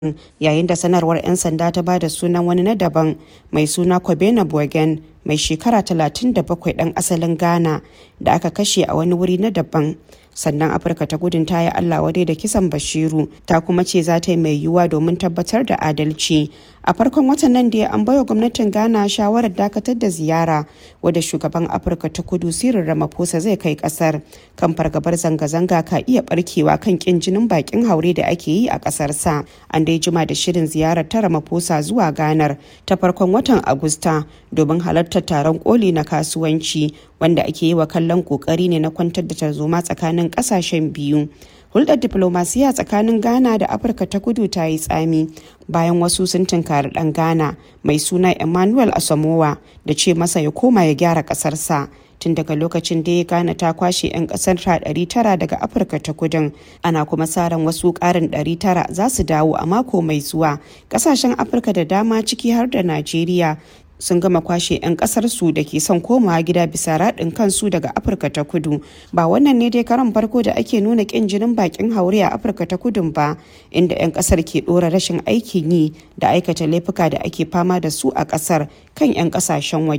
yayin da sanarwar 'yan sanda ta ba da sunan wani na daban mai suna Kobena Bogen mai shekara 37 ɗan asalin Ghana da aka kashe a wani wuri na daban. sannan afirka ta gudun ta yi allah wadai da kisan bashiru ta kuma ce za ta yi mai yiwuwa domin tabbatar da adalci a farkon watan nan da an baiwa gwamnatin ghana shawarar dakatar da ziyara wadda shugaban afirka ta kudu sirin ramaphosa zai kai kasar kan fargabar zanga-zanga ka iya barkewa kan kin jinin bakin haure da ake yi a kasar sa an dai jima da shirin ziyarar ta ramaphosa zuwa ganar ta farkon watan agusta domin halartar taron koli na kasuwanci wanda ake yi wa kallon kokari ne na kwantar da tarzoma tsakanin kasashen biyu hulɗar diplomasiya tsakanin ghana da afirka ta kudu ta yi tsami bayan wasu sun tunkari ɗan ghana mai suna emmanuel asamowa da ce masa ya koma ya gyara ƙasarsa tun daga lokacin da ya gane ta kwashe 'yan kasar ta 900 daga afirka ta kudin ana kuma sa ran wasu karin 900 za su dawo a mako mai zuwa kasashen afirka da dama ciki har da najeriya sun gama kwashe 'yan kasar su da ke son komawa gida bisa raɗin kansu daga afirka ta kudu ba wannan ne dai karan farko da ake nuna ƙin jinin bakin haure a afirka ta kudun ba inda 'yan kasar ke ɗora rashin aikin yi da aikata laifuka da ake fama da su a kasar kan 'yan kasashen waje